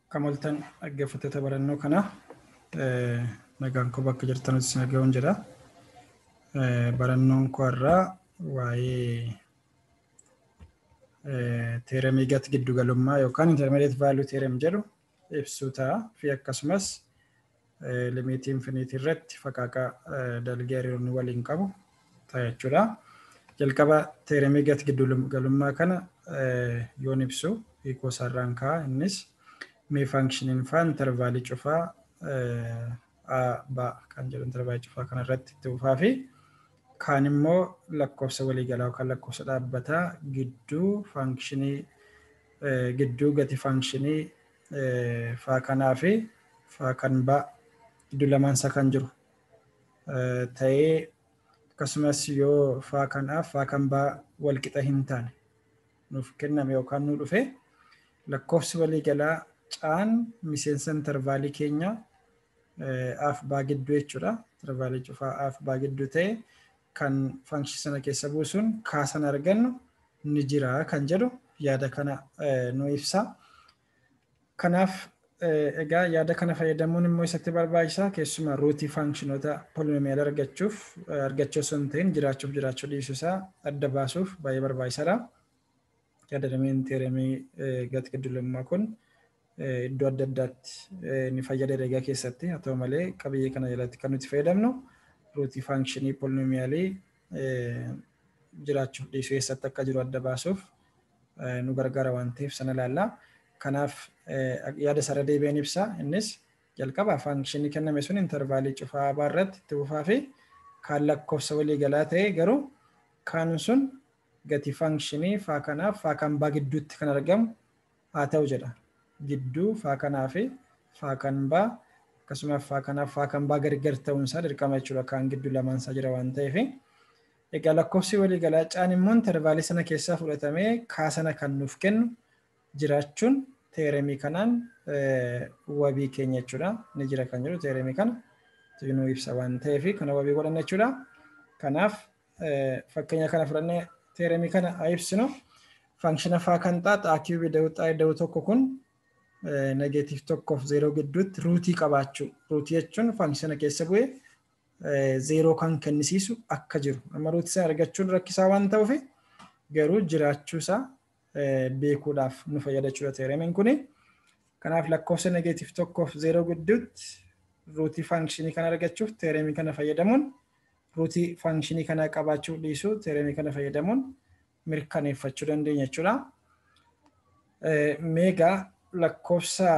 Kamaltan dhaggeeffattoota barannoo kana nagaan koo bakka jirtanutti isin dhaga'uun jedha. Barannoon koo irraa waa'ee teeremii gati giddugalummaa yookaan intermediate value theorem jedhu ibsuu ta'a fi akkasumas limitii infinitii irratti faqaaqaa dalgee hariiroonni waliin qabu ta'a jechuudha. Jalqaba teeremii gati giddugalummaa kana yoon ibsu hiikoo isaarraan ka'a innis mee faankshiniin faa intervaalii cufaa a ba kan jedhu intervaalii cufaa kana irratti itti fufaa fi kaan immoo lakkoofsa waliigalaa yookaan lakkoofsa dhaabbataa gidduu faankshiniin gidduu gati faankshiniin faa kanaa fi faa kan ba gidduu lamaan isaa kan jiru ta'ee akkasumas yoo faa kanaaf faa kan baa walqixa hin taane nuuf kenname yookaan nu dhufe lakkoofsi waliigalaa caan miseensa intervaalii keenya af baa gidduu jechuudha. Intervaalii cufaa af baa gidduu ta'e kan faankshii sana keessa buusuun kaasan argannu ni jira kan jedhu yaada kana nu ibsa. Kanaaf egaa yaada kana fayyadamuun immoo isatti barbaachisaa keessumaa ruutii faankshinoota polinomiyaal argachuuf argachuu osoo hin ta'in jiraachuuf jiraachuu dhiisuu isaa adda baasuuf baay'ee barbaachisaadha. Yaada dameen teeremii gati giddugalummaa kun iddoo adda addaatti ni fayyada herregaa keessatti haa ta'u malee qabiyyee kana jalatti kan nuti fayyadamnu ruutii faankshanii polinomiyaalii jiraachuuf dhiisuu keessatti akka jiru adda baasuuf nu gargaara waan ta'eef sana ilaalla. Kanaaf yaada sarara deebi'een ibsa innis jalqaba faankshanii kenname sun intervaalii cufaa abaa irratti itti fufaa fi kaan lakkoofsa waliigalaa ta'e garuu kaan sun gati faankshanii faa kanaaf faa kan baa gidduutti kan argamu haa ta'u jedha. Gidduu faa kanaa fi faa kan baa akkasumas faa kanaaf faa kan baa gargar ta'uunsaa dirqama jechuudha kaan gidduu lamaan isaa jira waan ta'eef. Egaa lakkoofsi waliigalaa caan immoo intervaalii sana keessaa fudhatamee kaasana kan nuuf kennu jiraachuun teeremii kanaan wabii keenya jechuudha. Ni jira kan jedhu teeremii kana nu ibsa waan ta'eef kana wabii godhanna jechuudha. Kanaaf fakkeenya kana fudhannee teeremii kana haa ibsinu. Faankshiina faa kan xaaxaa kiubii da'uu tokko kun negeetiif tokkoof zeeroo gidduutti ruutii qabaachuu. Ruutii jechuun faankshina keessa bu'ee zeeroo kan kennisiisu akka jiru. Amma ruutii sana argachuun rakkisaa waan ta'uuf garuu jiraachuu isaa beekuudhaaf nu fayyada jechuudha teeremiin kuni. Kanaaf lakkoofsa negeetiif tokkoof zeeroo gidduutti ruutii faankshini kana argachuuf teeremii kana fayyadamuun ruutii faankshini kana qabaachuu dhiisuu teeremii kana fayyadamuun mirkaneeffachuu dandeenya jechuudha. Meegaa lakkoofsa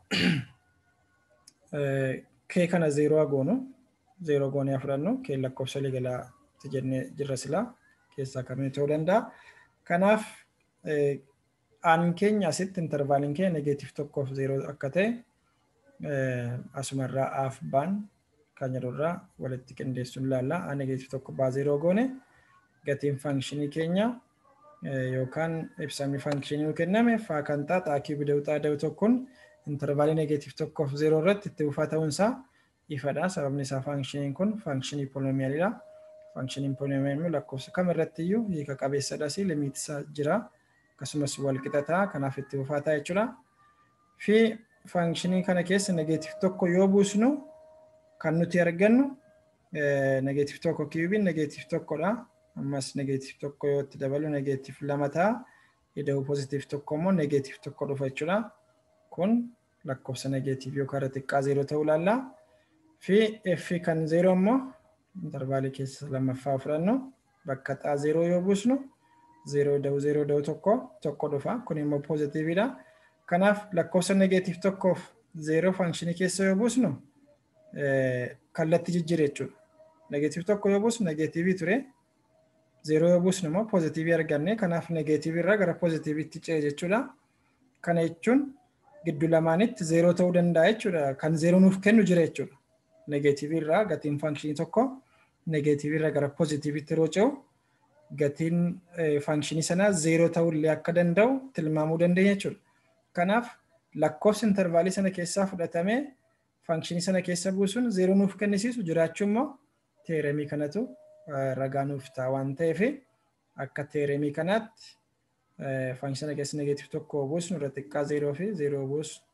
kee kana zeeroo goonu zeeroo goonee fudhannu kee lakkoofsa waliigalaatti jennee jirra silaa keessaa kamii ta'uu danda'a. Kanaaf aan keenya asitti intervaaliin keenya negeetiif tokkoof zeeroo akka ta'e asumarraa af baan kan jedhurraa walitti qindeessuun ilaalla. Aan negeetiif tokko baa zeeroo goone gatiin faankshini keenya yookaan ibsamni faankshini kenname faa kan xaaxaa kiubii da'uu xaada'u tokkoon intervaalii negeetiif tokkoof zeeroo irratti itti fufaa ta'uunsaa ifadha. Sababni isaa faankshiniin kun faankshini polinomiyaalidha. Faankshiniin polinomiyaalii lakkoofsa kam irratti iyyuu hiika qabeessadhas limiit isaa jira. Akkasumas wal qixataa kanaaf itti fufaa ta'a jechuudha. Fi faankshini kana keessa negeetiif tokko yoo buusnu kan nuti argannu negeetiif tokko kiubiin negeetiif tokkodha. Ammas negeetiif tokko yoo itti dabalu negeetiif lama ta'a. Ida'uu pozitiif tokko immoo negeetiif tokko dhufa jechuudha. Kun lakkoofsa negeetiif yookaan irra xiqqaa zeeroo ta'uu ilaalla. Fi f kan zeeroo immoo intervaalii keessa lammaffaa fudhannu bakka xaa zeeroo yoo buusnu zeeroo da'uu zeeroo da'uu tokko tokko dhufa. Kun immoo pozitiividha. Kanaaf lakkoofsa negeetiif tokkoof zeeroo faankshini keessa yoo buusnu kallattii jijjiirra jechuudha. Negeetiif tokko yoo buusnu negeetiivii ture. Zeeroo yoo buusnu immoo pozitiivii arganne. Kanaaf negeetiivii irraa gara pozitiiviitti ce'e jechuudha. Kana jechuun gidduu lamaanitti zeeroo ta'uu danda'a jechuudha. Kan zeeroo nuuf kennu jira jechuudha. Negeetiivii irraa gatiin faankshini tokko negeetiivii irraa gara pozitiiviitti yeroo ce'u gatiin faankshini sanaa zeeroo ta'ullee akka danda'u tilmaamuu dandeenya jechuudha. Kanaaf lakkoofsi intervaalii sana keessaa fudhatamee faankshini sana keessa buusuun zeeroo nuuf kennisiisu jiraachuu immoo teeremii kanatu ragaa nuuf ta'a waan ta'eef akka teeremii kanaatti faankshina keessa negeetiif tokko buusnu irra xiqqaa zeeroo fi zeeroo buusnu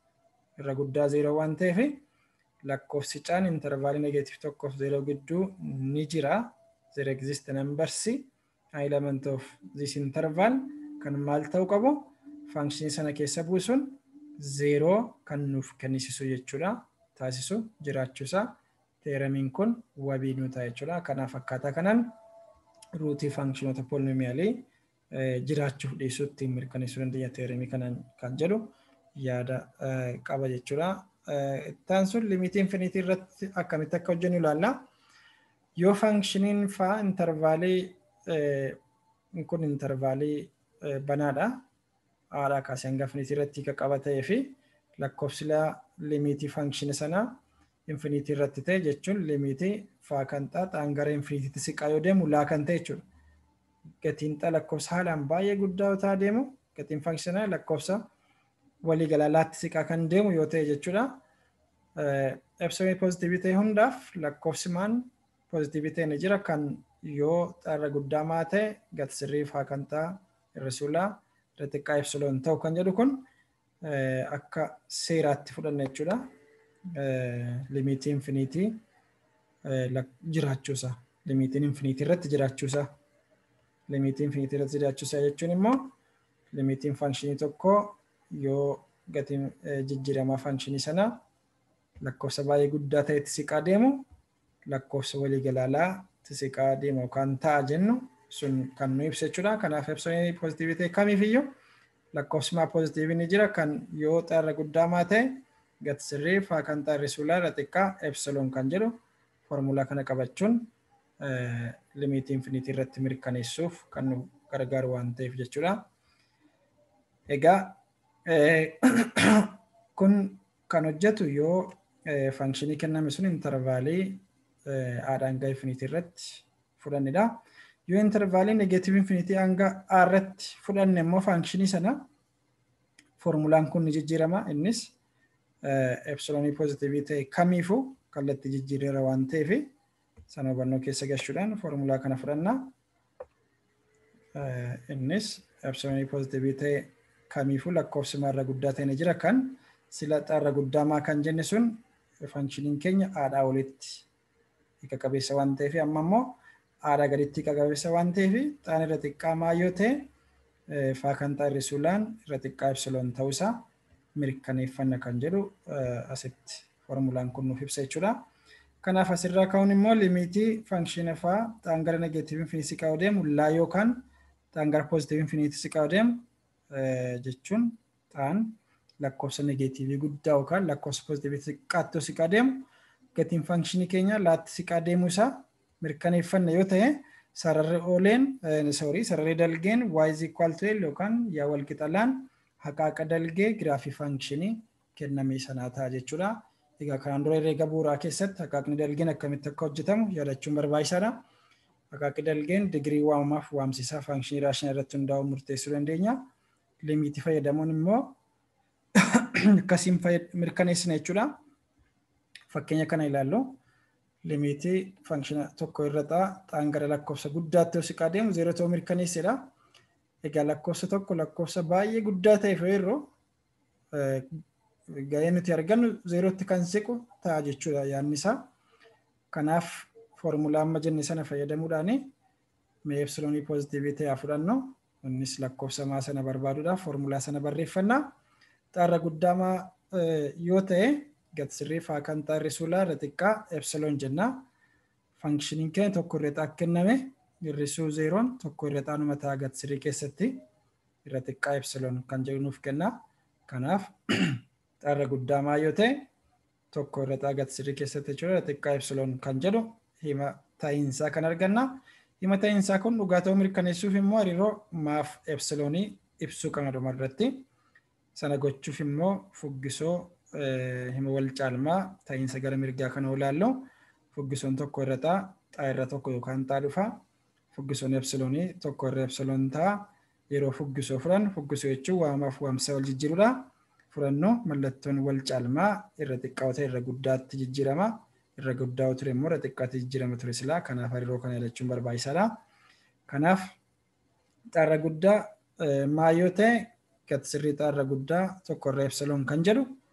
irra guddaa zeeroo waan ta'eef lakkoofsi caan intervaalii negeetiif tokkoof zeeroo gidduu ni jira. There exist numbers element of this interval kan maal ta'uu qabu faankshini sana keessa buusuun zeeroo kan nuuf kennisisu jechuudha. Taasisu jiraachuusaa teeramiin kun wabii nu ta'a jechuudha. Kanaaf akkaataa kanaan ruutii faankshinoota poolinomiyaalii jiraachuuf dhiisuutti mirkaneessuu dandeenya teeramii kanaan kan jedhu yaada qaba jechuudha. Ittaan sun limitii infinitii irratti akkamitti akka hojjennu ilaalla. Yoo faankshiniin faa intervaalii kun intervaalii banaadha. Haadhaa kaasee hanga infinitii irratti kan qaba ta'ee fi lakkoofsi limitii faankshini sanaa infinitii irratti ta'e jechuun limitii faa kan xaaxaan gara infiniitiitti siqaa yoo deemu laa kan ta'e jechuudha. Gatiin xaa lakkoofsa haalaan baay'ee guddaa yoo ta'aa deemu gatiin faankshina lakkoofsa waliigalaa laatti siqaa kan deemu yoo ta'e jechuudha. Epsilon pozitiivii ta'e hundaaf lakkoofsi maan pozitiivii ta'e ni jira kan yoo xaarra guddaa maa ta'e gati sirrii faa kan ta'a irrisuulaa irra xiqqaa epsilon ta'u kan jedhu kun akka seeraatti fudhanna jechuudha. Limitii infinitii jiraachuusaa. Limitiin infinitii irratti jiraachuusaa. Limitii infinitii irratti jiraachuusaa jechuun immoo limitiin faanshinii tokko yoo gatiin jijjiiramaa faanshinii sanaa lakkoofsa baay'ee guddaa ta'etti siqaa deemu lakkoofsa waliigalaalaa siqaa deemu yookaan ta'a jennu sun kan nu ibsa jechuudha. Kanaaf epsilon pozitiivii ta'e kamiifiyyuu lakkoofsi maa pozitiivii ni jira kan yoo xaarra guddaa maa ta'e gati sirrii faa kan xaarri suulaa irra xiqqaa epsilon kan jedhu foormulaa kana qabachuun limitii infinitii irratti mirkaneessuuf kan nu gargaaru waan ta'eef jechuudha. Egaa kun kan hojjetu yoo faanshinii kenname sun intervaalii haadhaan hanga infinitii irratti fudhannedha. Yoo intervaalii negeetiቭ infinitii hanga a irratti fudhanne immoo faanshinii sana foormulaan kun ni jijjiirama. Innis epsilonii pozitiivii ta'e kamiifuu kallattii jijjiirreera waan ta'eef sana hubannoo keessa galchuudhaan foormulaa kana fudhanna. Innis epsilonii pozitiivii ta'e kamiifuu lakkoofsi maarra guddaa ta'e ni jira kan sila xaarra guddaa maa kan jenne sun faankshiniin keenya haadhaa olitti hiika qabeessa waan ta'eef amma immoo haadhaa gaditti hiika qabeessa waan ta'eef xaan irra xiqqaa maa yoo ta'e faa kan xaarri suulaan irra xiqqaa epsilon ta'uusaa mirkaneeffanna kan jedhu asitti foormulaan kun nuuf ibsa jechuudha. Kanaaf asirraa ka'uun immoo limitii faankshina faa xaan gara negeetiቭ infinitii siqaa deemu laa yookaan xaan gara pozitiቭ infinitii siqaa deemu jechuun xaan lakkoofsa negeetiivii guddaa yookaan lakkoofsa pozitiivii xiqqaatti siqaa deemu gatiin faankshini keenya laatti siqaa deemuu isaa mirkaneeffanna yoo ta'e sararri ooleen soorii sararri dalgeen y is equal to l yookaan yaa wal qixalaan haqaaqa dalgee giraafii faankshini kenname sanaa ta'a jechuudha. Egaa kanaan dura herreega bu'uuraa keessatti haqaaqni dalgeen akkamitti akka hojjetamu yaadachuun barbaachisaadha. Haqaaqni dalgeen digirii waamamaaf waamsisaa faankshini raashinaa irratti hundaa'uu murteessuu dandeenya. Limitii fayyadamuun immoo akkasiin mirkaneessina jechuudha. Fakkeenya kana ilaallu limitii faankshina tokko irra ta'a xaan gara lakkoofsa guddaatti yoo siqaa deemu zeeroo ta'uu mirkaneessedha. Egaa lakkoofsa tokko lakkoofsa baay'ee guddaa ta'e yeroo ga'ee nuti argannu zeerootti kan siqu ta'a jechuudha yaadni isaa. Kanaaf foormulaa amma jenne sana fayyadamuudhaan mee epsilonii pozitiivii ta'e fudhannu innis lakkoofsa maa sana barbaaduudhaaf foormulaa sana barreeffannaa. Xaarra guddaa maa yoo ta'e gati sirrii faa kan xaarri suulaa irra xiqqaa epsilon jenna. Faankshiniin keenya tokko irra xaa kenname hir'isuu zeeroon tokko irra xaanuma ta'a gati sirrii keessatti irra xiqqaa epsilon kan jedhu nuuf kenna. Kanaaf xaarra guddaa maa yoo ta'e tokko irra xaa gati sirrii keessatti jechuudha irra xiqqaa epsilon kan jedhu hima ta'iinsaa kan arganna. Hima ta'iinsaa kun dhugaa ta'uu mirkaneessuuf immoo hariiroo maaf epsilonii ibsuu qabna dhuma irratti. Sana gochuuf immoo fuggisoo hima wal caalmaa ta'iinsa gara mirgaa kana ilaallu fuggisoon tokko irra ta'a xaa irra tokko yookaan xaa dhufa. Fuggisoon epsilonii tokko irra epsilon ta'a. Yeroo fuggisoo furan fuggisoo jechuun waamaaf waamsa wal jijjiirudha. Furannoo mallattoon wal caalmaa irra xiqqaa ta'e irra guddaatti jijjiirama. Irra guddaa ture immoo irra xiqqaatti jijjiirama ture silaa kanaaf hariiroo kana ilachuun barbaachisaadha. Kanaaf xaarra guddaa maa yoo ta'e gati sirrii xaarra guddaa tokko irra epsilon kan jedhu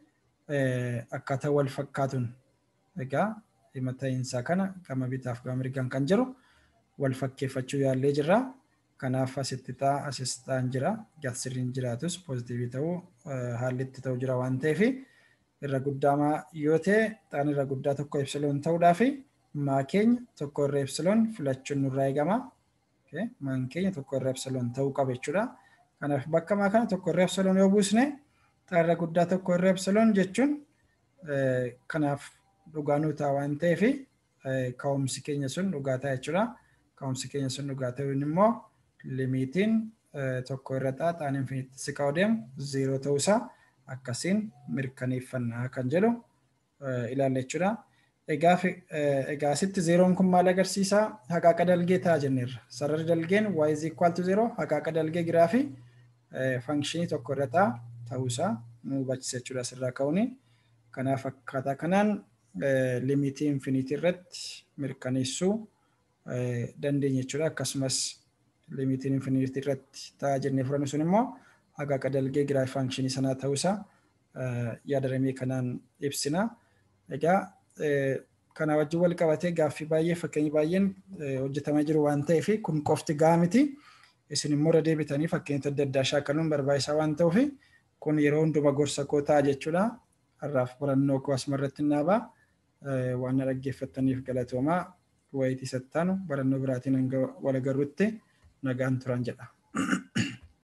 akkaataa wal fakkaatuun egaa dhimma ta'iinsaa kana gama bitaaf gama mirgaan kan jiru wal fakkeeffachuu yaallee jirra. Kanaaf asitti ta'a asis ta'an jira. Gatsiriin jiraatus poozitiivii ta'uu haalli itti ta'u jira waan ta'eef irra guddaa yoo ta'e xaan irra guddaa tokko ibsiloon ta'uudhaa fi maa keenya tokko irra ibsiloon filachuun nurraa eegama. Maan keenya tokko irra ibsiloon ta'uu qaba jechuudha. Kanaaf bakka maa kana tokko irra ibsiloon yoo buusne xaan irra guddaa tokko irra ibsiloon jechuun kanaaf dhugaa nuu ta'a waan ta'eef ka'umsi keenya sun dhugaa ta'a jechuudha. Ka'umsi keenya sun dhugaa ta'uun immoo limiitiin tokko irra ta'a xaan infiniitti siqaa deemu ziiroo ta'uusaa akkasiin mirkaneeffannaa kan jedhu ilaalla jechuudha. Egaa asitti zeeroon kun maal agarsiisaa? Haqaaqa dalgee ta'a jenneerra. Sararri dalgeen y is equal to zero haqaaqa dalgee giraafii fankshinii tokko irra ta'a ta'uusaa nu hubachisa jechuudha asirraa ka'uuni. Kanaaf akkaataa kanaan limiitii infiniitii irratti mirkaneessuu dandeenya jechuudha. Akkasumas limiitiin infiniitii irratti ta'a jennee fudhannu sun immoo haqaaqa dalgee giraafii fankshinii sanaa ta'uusaa yaadaramee kanaan ibsina. Egaa kana wajjin wal qabatee gaaffii baay'ee fakkeenyi baay'een hojjetamaa jiru waan ta'eef kun qofti gahaa miti. Isin immoo irra deebitanii fakkeenya adda addaa shaakaluun barbaachisaa waan ta'uuf kun yeroo hunduma gorsa koo ta'a jechuudha. Har'aaf barannoo koo asuma irratti naabaa waan dhaggeeffattaniif galatoomaa wayitii sattaanu barannoo biraatiin hanga wal agarruutti nagaan turan jedha.